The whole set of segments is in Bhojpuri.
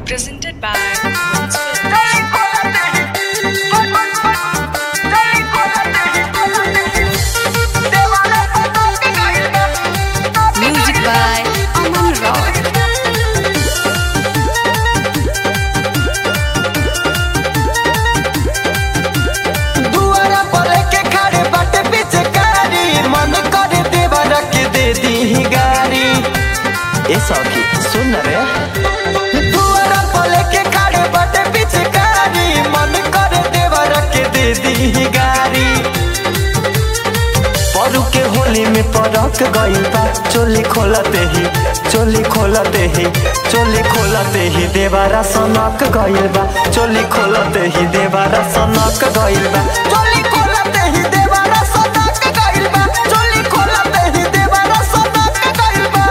presented by Wins Films. Music by Aman Roy. दुआरा पर के खड़े बाटे पिचकारी मन करे देवर के दे दी गाड़ी ए सखी सुन रे दुआरा पर के खड़े बाटे पिचकारी मन करे देवर के दे दी गाड़ी परू के होली में परक गइल बा चोली खोलते ही चोली खोलते ही चोली खोलते ही देवारा सनक गइल बा चोली खोलते ही देवारा सनक गइल बा चोली खोलते ही देवारा सनक गइल बा चोली खोलते ही देवारा सनक गइल बा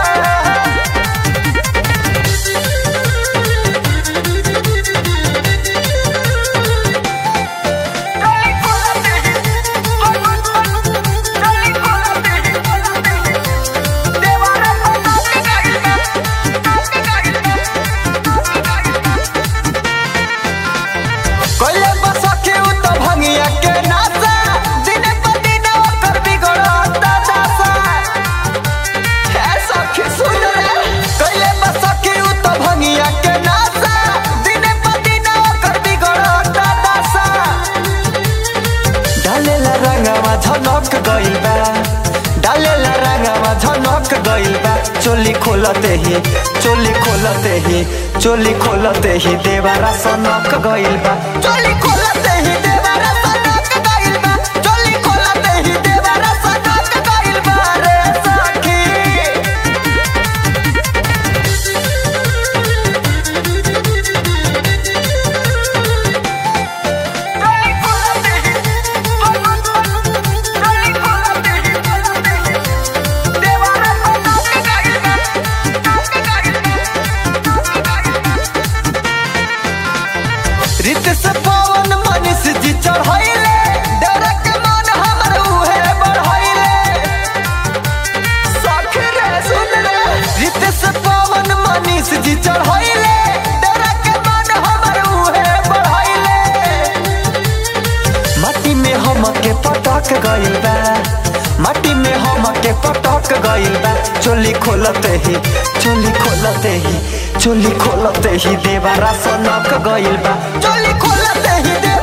कोइले बसखे उ त भंगिया के नासा दिने प दिन ओकर बिगड़ता दासा हे सखी सुन रे कोइले बसखे उ त भंगिया के नासा दिने प दिन ओकर बिगड़ता दासा डालेला रंगवा झनक गइल बा डालेला रंगवा झनक गइल बा चोली खोलते ही चोली खोलते ही चोली खोलते ही देवारा सनक गइल बा चोली खोलते ही देवारा सनक गइल बा चोली खोलते ही देवारा सनक गइल बा रे सखी रित से पवन मनीष जी चढ़ैले डरक मन हमर उहे बढ़ैले सख रे सुन रे रित से पवन मनीष जी चढ़ैले डरक मन हमर उहे बढ़ैले माटी में हम के पटक गइल बा माटी में हम के पटक गइल बा चोली खोलते ही चोली खोलते ही चोली खोलते ही देवारा सनक गइल बा चोली खोलते ही दे